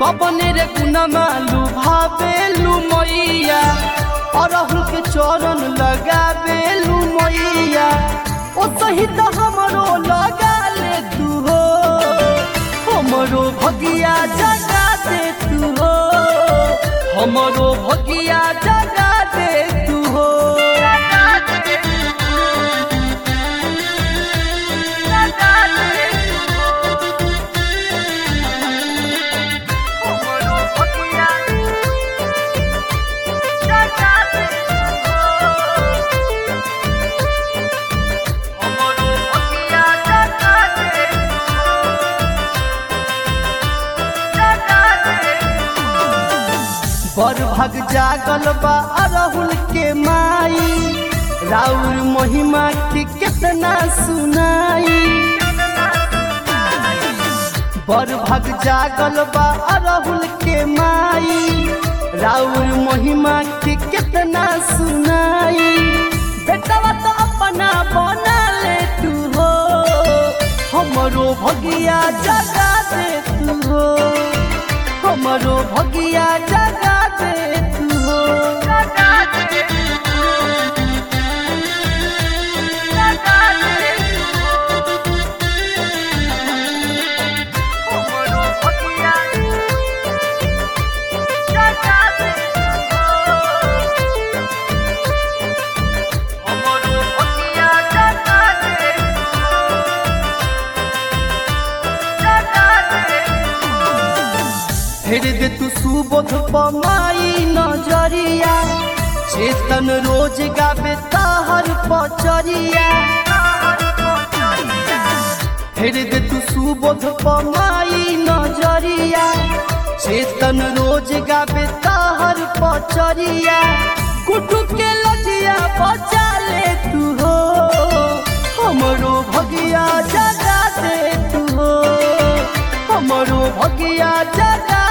कबने रे गुनमा लुभावेलु मैया अरहुल के चरण लगावेलु मैया ओ सहित हमरो लगा ले तू हो हमरो भगिया जगा दे तू हो हमरो भगिया जगा दे तू हो हमरो भगिया जगा दे हमरो भगिया जगा दे जगा दे बर भग जागल बा अरहुल के माई राउर महिमा के कितना सुनाई बर भग जागल बा अरहुल के माई राउर महिमा के कितना सुनाई बेटवा तो अपना बना ले तू हो हमरो भगिया जगा दे तू हो हमरो भगिया जगा दे तू हो जगा दे जगा दे हमरो भगिया जगा दे हमरो भगिया जगा दे जगा दे फिर दे तू सुबोध पमाई नजरिया चेतन रोज गावे ताहर पचरिया फिर दे तू सुबोध पमाई नजरिया चेतन रोज गावे ताहर पचरिया कुटु के लजिया बचा ले तू हो हमरो भगिया जगा दे तू हो हमरो भगिया जगा